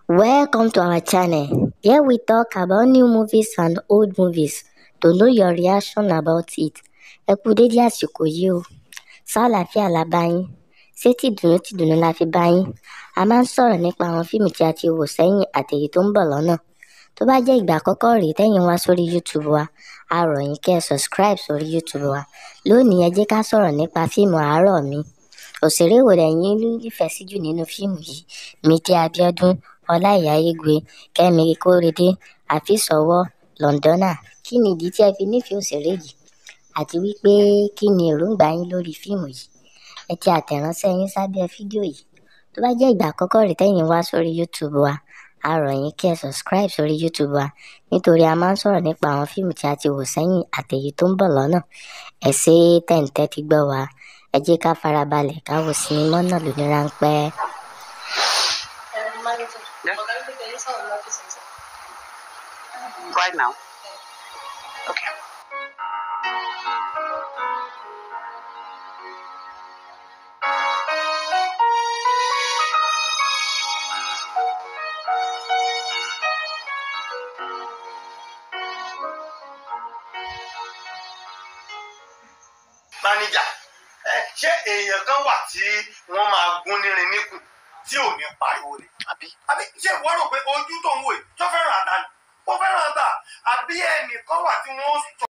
Welcome to our channel. Here we talk about new movies and old movies to know your reaction about it. Ẹ kú dédé àsìkò yìí o. Ṣàlàáfíà la bá yín. Ṣé tìdùnnú tìdùnnú la fi bá yín? A máa ń sọ̀rọ̀ nípa àwọn fíìmù tí a ti wò sẹ́yìn àtèyí tó ń bọ̀ lọ́nà. Tó bá jẹ́ ìgbà àkọ́kọ́ rèé tẹ́yin wá sórí YouTube wa, a rọ̀ yín kẹ́ ẹ subscribe sórí YouTube wa. Lónìí ẹ jẹ́ ká sọ̀rọ̀ nípa fíìmù àárọ̀ mi. Òṣèré wo lẹ̀yin nífẹ̀ẹ́ sí jù nínú fíìmù yìí? Mide Abiodun, Ọláìyá Igwe, Kẹ́mi Kórèdé, Afeez Ọwọ́, Londona. Kí ni ìdí tí ẹ fi nífẹ̀ẹ́ òṣèré yìí? Àti wípé kí ni èròǹgbà yín lórí fíìmù yìí? Ẹ tẹ àtẹ̀ránṣẹ́ yín sábẹ́ fídíò yìí. Tó bá jẹ́ ìgbà àkọ́kọ́ rèé tẹ́yin wá sórí YouTube wa, a rọ̀ yín kẹ́ ẹ subscribe sórí YouTube wa nítorí a máa ń sọ̀rọ̀ nípa àwọn fíìmù tí a ti wò sẹ́yìn àtèyí tó ń bọ̀ lọ́nà. Ẹ ṣé tẹ̀ ń tẹ́tí gbọ́ wa. Ẹ jẹ́ ká farabalẹ̀ ká wo sinimá náà lóní ráńpẹ́. Yeah. Right now. Okay. máníjà ẹ ṣé èèyàn kan wà tí wọ́n máa gún nírin níkùn tí ò ní pariwo ni Àbí? àbí ṣé ìwọ rò pé ojú tó ń wò yìí tó fẹ́ràn àtà ni ó fẹ́ràn àtà àbí ẹnìkan wà tí wọ́n sọ